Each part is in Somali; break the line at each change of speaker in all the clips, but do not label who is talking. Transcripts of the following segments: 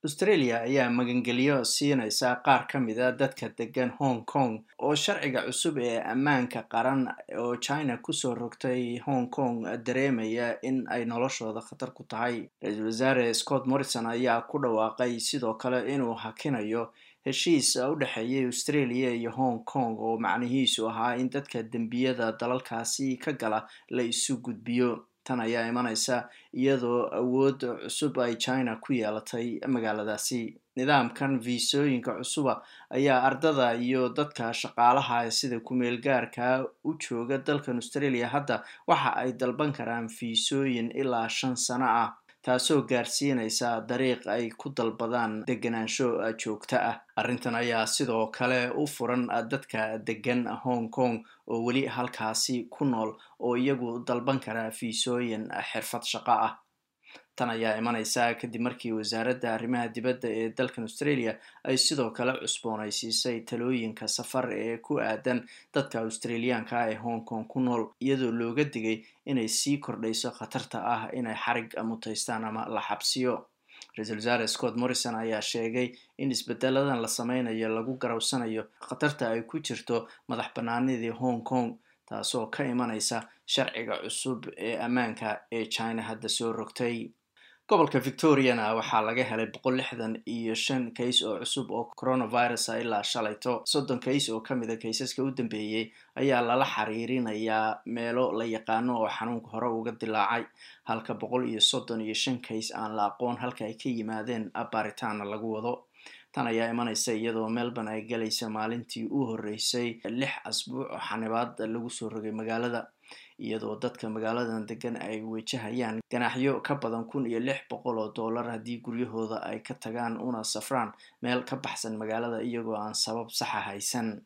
australia ayaa magangelyo siinaysa qaar ka mid a dadka degan hong kong oo sharciga cusub ee ammaanka qaran oo china kusoo rogtay hong kong dareemaya in ay noloshooda khatar ku tahay ra-iisul wasaare scott morrison ayaa ku dhawaaqay sidoo kale inuu hakinayo heshiis u dhexeeyay australia iyo hong kong oo macnihiisu ahaa in dadka dembiyada dalalkaasi ka gala la isu gudbiyo tan ayaa imanaysa iyadoo awood cusub ay china ku yeelatay magaaladaasi nidaamkan viisooyinka cusuba ayaa ardada iyo dadka shaqaalaha sida kumeel gaarka u jooga dalkan australia hadda waxa ay dalban karaan fiisooyin ilaa shan sano ah taasoo gaarsiinaysa dariiq ay ku dalbadaan deganaansho joogto ah arrintan ayaa sidoo kale u furan dadka degan hong kong oo weli halkaasi ku nool oo iyagu dalban kara fiisooyin xirfad shaqo ah tan ayaa imanaysa kadib markii wasaaradda arrimaha dibadda ee dalkan australia ay sidoo kale cusboonaysiisay talooyinka safar ee ku aadan dadka australiyaanka ee hong kong ku nool iyadoo looga digay inay sii kordhayso khatarta ah inay xarig mutaystaan ama la xabsiyo ra-iisul wasaare scott morrison ayaa sheegay in isbedeladan la sameynayo lagu garawsanayo khatarta ay ku jirto madax banaanidii hong kong taasoo ka imanaysa sharciga cusub ee ammaanka ee china hadda soo rogtay gobolka victoriana waxaa laga helay boqol lixdan iyo shan kays oo cusub oo coronavirus a ilaa shalayto soddon kays oo kamid a kaysaska u dambeeyey ayaa lala xiriirinayaa meelo la yaqaano oo xanuunka hore uga dilaacay halka boqol iyo soddon iyo shan kays aan la aqoon halka ay ka yimaadeen baaritaana lagu wado tan ayaa imanaysa iyadoo melbourne ay galaysa maalintii u horreysay lix asbuuc oo xanibaad lagu soo rogay magaalada iyadoo dadka magaaladan degan ay wajahayaan ganaaxyo ka badan kun iyo lix boqol oo dollar haddii guryahooda ay ka tagaan una safraan meel ka baxsan magaalada iyagoo aan sabab saxa haysan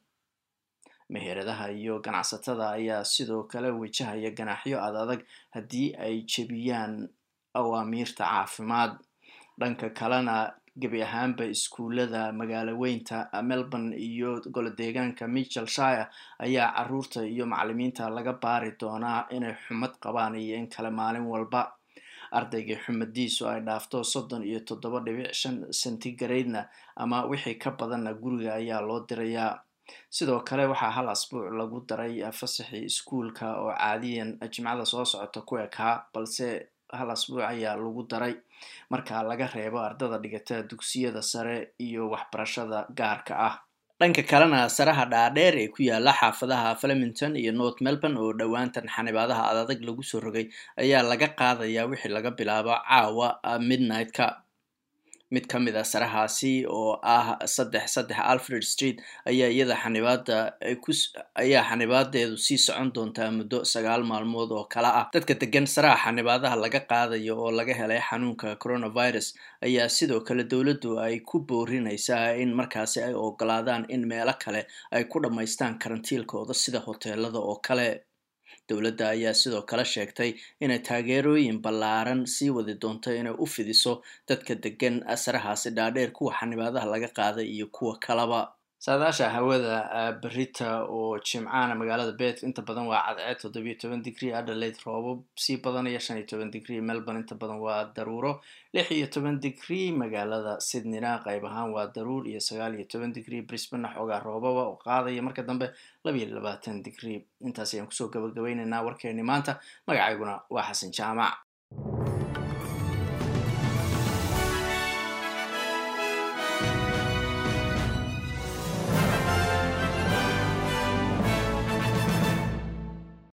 meheradaha iyo ganacsatada ayaa sidoo kale wajahaya ganaaxyo ad adag haddii ay jebiyaan awaamiirta caafimaad dhanka kalena gebi ahaanba iskuullada magaalo weynta melbourne iyo golo deegaanka michel shire ayaa caruurta iyo macalimiinta laga baari doonaa inay xumad qabaan iyo in kale maalin walba ardayga xumadiisu ay dhaafto soddon iyo toddoba dhibic shan centigaradena ama wixii ka badanna guriga ayaa loo dirayaa sidoo kale waxaa hal asbuuc lagu daray fasaxii iskuulka oo caadiyan jimcada soo socota ku ekaa balse hal asbuuc ayaa lagu daray marka laga reebo ardada dhigata dugsiyada sare iyo waxbarashada gaarka ah dhanka kalena saraha dhaadheer ee ku yaala xaafadaha flemington iyo north melbourne oo dhowaantan xanibaadaha adadag lagu soo rogay ayaa laga qaadayaa wixii laga bilaabo caawa midnight-ka mid ka mid a sarahaasi oo ah saddex saddex alfred street ayaa iyada xanibaada ayaa xanibaadeedu sii socon doontaa muddo sagaal maalmood oo kale ah dadka degan saraha xanibaadaha laga qaadayo oo laga helay xanuunka coronavirus ayaa sidoo kale dowladdu ay ku boorinaysaa in markaasi ay ogolaadaan in meelo kale ay ku dhammaystaan karantiilkooda sida hoteelada oo kale dowladda ayaa sidoo kale sheegtay inay taageerooyin ballaaran sii wadi doonto inay u fidiso dadka degan sarahaasi dhaadheer kuwa xanibaadaha laga qaaday iyo kuwa kalaba saadaasha hawada berita oo jimcaana magaalada bet inta badan waa cadceed toddobiyo toban digrie adelaide roobab sii badanaya shan iyo toban digrie melbourne inta badan waa daruuro lix iyo toban digrie magaalada sydneyna qayb ahaan waa daruur iyo sagaal iyo toban digrie brisbane xoogaa roobaba oo qaadaya marka dambe labiyo labaatan digrie intaas ayaan kusoo gabagabaynaynaa warkeeni maanta magacayguna waa xasan jaamac